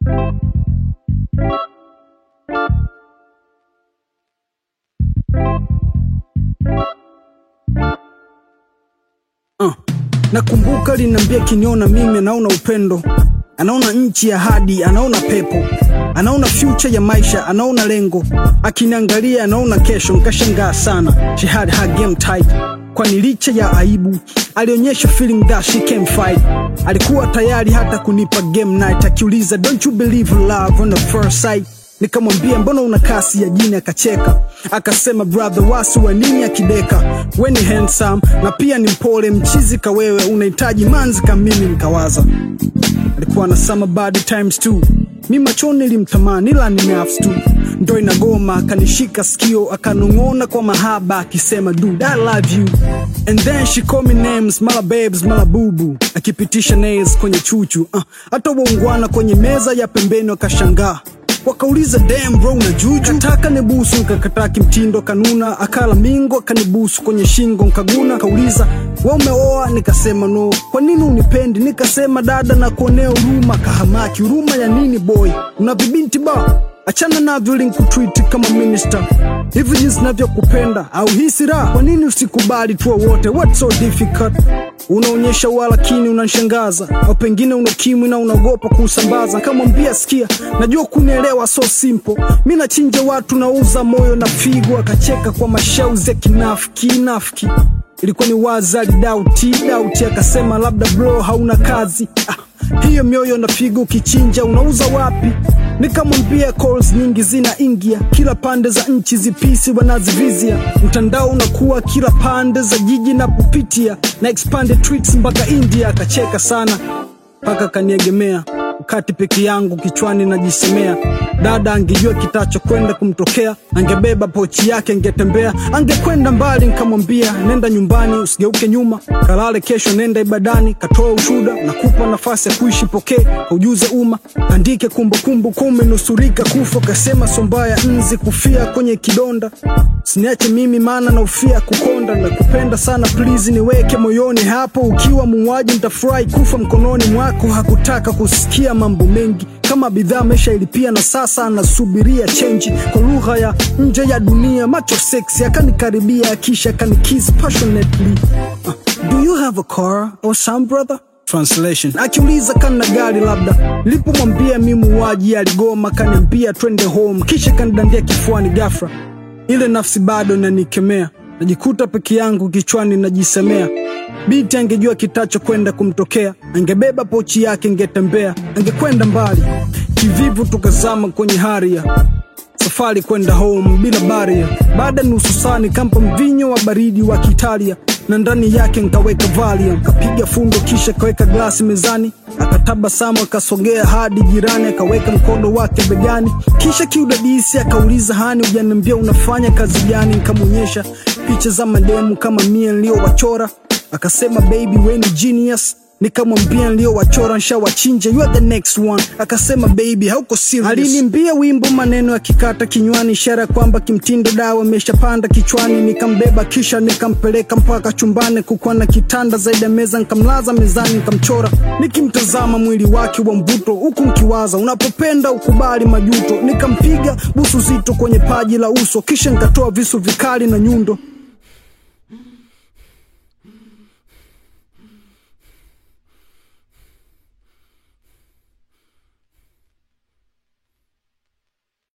Uh, nakumbuka linaambia kiniona mimi anaona upendo, anaona nchi ya hadi, anaona pepo, anaona future ya maisha, anaona lengo, akiniangalia anaona kesho. Nikashangaa sana, she had her game tight, kwani licha ya aibu alionyesha feeling that she can fight. Alikuwa tayari hata kunipa game night, akiuliza don't you believe love on the first sight Nikamwambia mbona una kasi ya jini, akacheka akasema, brother wasi wa nini akideka, we ni handsome na pia ni mpole, mchizi ka wewe unahitaji manzi ka mimi. Nikawaza alikuwa na summer body times two, mi machoni nilimtamani ila ni nafsi tu, ndo inagoma. Akanishika sikio akanong'ona kwa mahaba akisema, dude I love you and then she call me names, mala babes mala bubu, akipitisha nails kwenye chuchu uh, hata waungwana kwenye meza ya pembeni wakashangaa wakauliza damn bro na juju kataka nibusu nikakataa kimtindo kanuna akala mingo akanibusu kwenye shingo nkaguna kauliza wa umeoa nikasema no kwa nini unipendi nikasema dada na kuonea huruma kahamaki huruma ya nini boy una vibinti ba achana navyo linkutreat kama minister hivi jinsi navyokupenda au hisi raha kwa nini usikubali tuwa wote what's so difficult unaonyesha walakini unanshangaza au pengine una ukimwi na unaogopa kuusambaza kamwambia sikia najua kunielewa so simple mi nachinja watu nauza moyo na figo akacheka kwa mashauzi ya kinafiki nafiki ilikuwa ni wazi alidauti dauti akasema labda bro hauna kazi ah, hiyo mioyo na figo ukichinja unauza wapi nikamwambia calls nyingi zina ingia kila pande za nchi zipisi wanazivizia mtandao unakuwa kila pande za jiji na kupitia na expanded tweets mpaka india akacheka sana mpaka kaniegemea wakati peke yangu kichwani najisemea dada angejua kitacho kwenda kumtokea angebeba pochi yake angetembea angekwenda mbali nkamwambia nenda nyumbani usigeuke nyuma kalale kesho nenda ibadani katoa ushuda nakupa nafasi ya kuishi pokee kaujuze umma andike kumbukumbu kumenusurika kufa kasema sombaya nzi kufia kwenye kidonda siniache mimi maana naufia kukonda na kupenda sana please niweke moyoni hapo ukiwa muuaji nitafurahi kufa mkononi mwako hakutaka kusikia mambo mengi kama bidhaa ameshailipia na sasa anasubiria chenji kwa lugha ya nje ya dunia macho seksi akanikaribia akisha akanikiss passionately uh, do you have a car or some brother Translation. Akiuliza kana gari labda, nilipomwambia mi muuaji aligoma, kaniambia twende home, kisha kanidandia kifuani ghafla. Ile nafsi bado inanikemea, najikuta peke yangu kichwani najisemea Binti angejua kitacho kwenda kumtokea, angebeba pochi yake, angetembea, angekwenda mbali. Kivivu tukazama kwenye haria, safari kwenda home bila baria. Baada nusu saa nikampa mvinyo wa baridi wa Kiitalia na ndani yake nkaweka Valium, kapiga fundo kisha kaweka glasi mezani, akatabasamu akasogea hadi jirani, akaweka mkono wake begani, kisha kiudadisi akauliza, hani, hujaniambia unafanya kazi gani? Nikamwonyesha picha za mademu kama mie niliyowachora akasema baby we ni genius nikamwambia niliyowachora nshawachinja you are the next one akasema baby hauko serious alinimbia wimbo maneno yakikata kinywani ishara kwamba kimtindo dawa imeshapanda kichwani nikambeba kisha nikampeleka mpaka chumbani kukuwa na kitanda zaidi ya meza nikamlaza mezani nikamchora nikimtazama mwili wake wa mvuto huku nkiwaza unapopenda ukubali majuto nikampiga busu zito kwenye paji la uso kisha nikatoa visu vikali na nyundo